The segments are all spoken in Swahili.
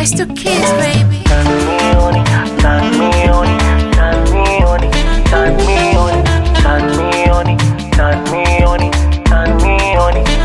It's the kids, baby. Turn me on it, turn me on it, turn me on it, turn me on it, turn me on it, turn me on it, turn me on it.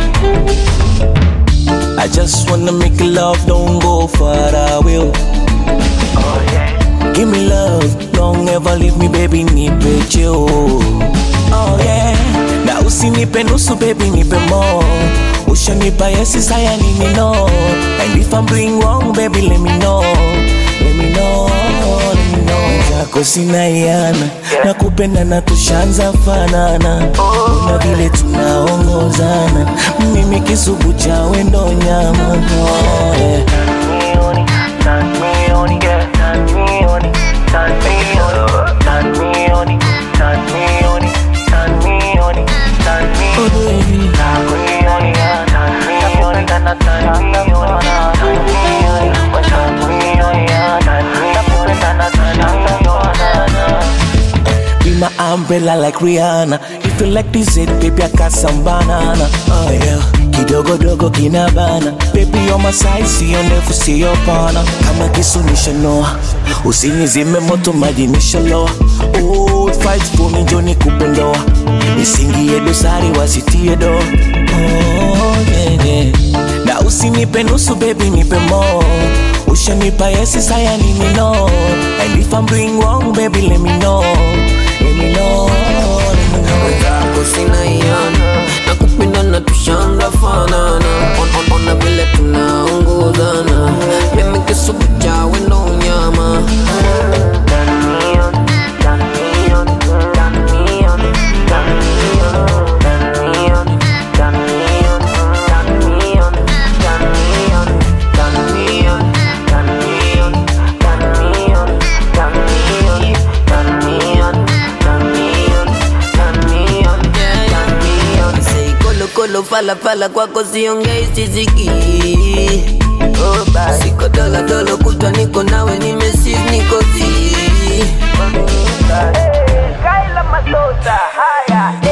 I just wanna make love, don't go far away. Oh yeah, Give me love, don't ever leave me baby, nipe cheo. Oh yeah, na usinipe nusu baby, nipe more. Ushanipa yesi saya nini no. And if I'm doing wrong baby, let me know. Let me know, let me know. Zako sina iana, nakupenda na tushanza fanana. Na vile tunaongozana, mimi kisubu cha wendo nyama. Oh, yeah. turn me on it, turn me on it, yeah, turn me on it, turn me on it, turn me on it, turn me on it, turn me on it, turn me Oh, on it. baby. Turn me on it, yeah, turn me on it, turn me on it, turn me on it, turn me on it, yeah, turn me on it, turn me on it. Be my umbrella like Rihanna. If you like this it, baby, I got some banana. Oh yeah, kidogo dogo kinabana. Baby, on my side, see you never see your partner. Kama kisu nishanoa, usinizime moto maji nishaloa. Oh, fight for me, Johnny kupendoa. Nisingie dosari wasitie do. Oh yeah yeah. Na usinipe nusu baby, nipe more. Ushanipa yesi saya nini no. And if I'm doing wrong, baby, let me know. Let me know, let me know. wenzako sina iana na kupenda na tushanga fanana On- on- ona vile tunaongozana mimi kisubu cha wendo nyama Say kolo kolo fala fala kwako siongei siziki siko dola dola kutwa niko nawe nimesis niko zi Kaila Masota, haya